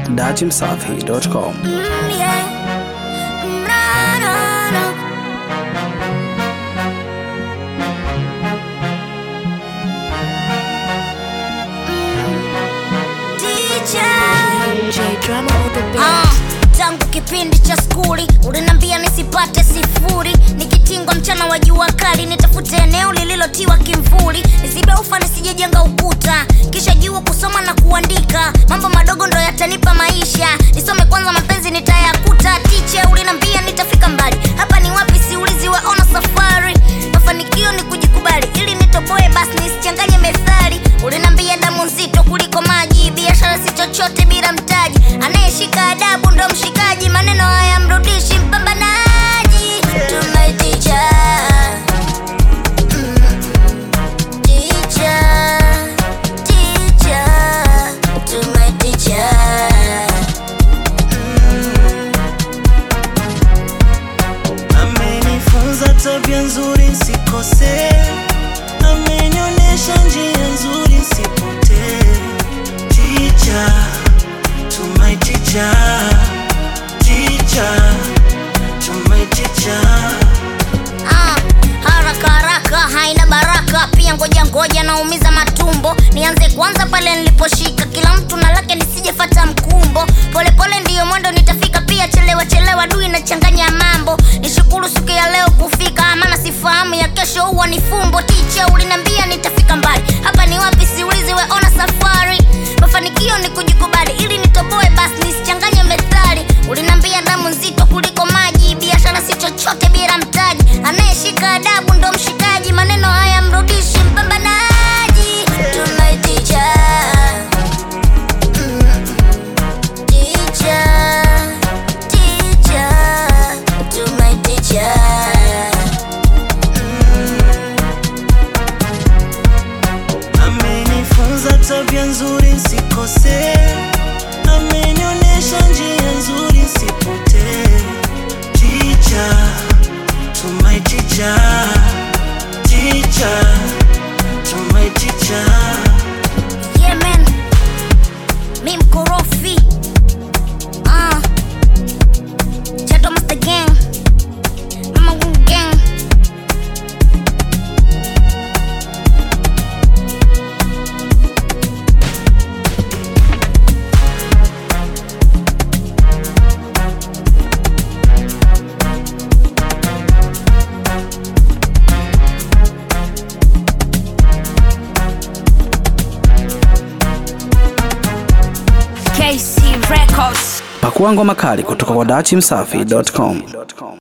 dachimsafi.com. yeah. No, no, no. DJ. Ah, tangu kipindi cha skuli ulinambia nisipate sifuri nikitingwa mchana wa jua kali nitafute eneo lililotiwa kimvuli nisibe ufa nisijejenga ukuta kisha jua kusoma na kuandika mambo madogo ndo yatanipa maisha nisome kwanza mapenzi nitayakuta tiche ulinambia nitafika mbali hapa ni wapi siulizi waona safari mafanikio ni kujikubali ili nitoboe basi nisichanganye methali ulinambia damu nzito kuliko maji biashara si chochote bila mtaji anayeshika adabu ndo mshikaji maneno haya mrudishi mpambanaji tunaiticha Teacher, teacher, to my teacher. amenifunza tabia nzuri nsikose amenionyesha njia nzuri nsipotee ticha tumai ticha ticha tumai ticha Ah, haraka haraka haina baraka pia ngoja ngoja naumiza matumbo nianze kwanza pale niliposhika kila mtu na lake nisijefata mkumbo polepole ndiyo mwendo nitafika pia chelewa chelewa dui nachanganya mambo nishukuru siku ya leo kufika maana sifahamu ya kesho huwa ni fumbo ticha ulinambia nitafika mbali hapa ni wapi siulizi weona safari mafanikio ni kujikubali ili nitoboe basi nisichanganye methali ulinambia damu nzito kuliko maji biashara si chochote bila mtaji anayeshika adabu ndo mshikaji maneno haya mrudishi mpambanaji tunaiticha amenifunza tabia nzuri nsikose amenionyesha njia nzuri nsipotee ticha tumai ticha ticha tumai ticha yemen mi mkorofi Ah. Chato Master Gang. Mama Wu Gang. KC Records. Pakua ngoma kali kutoka kwa dachimsafi.com.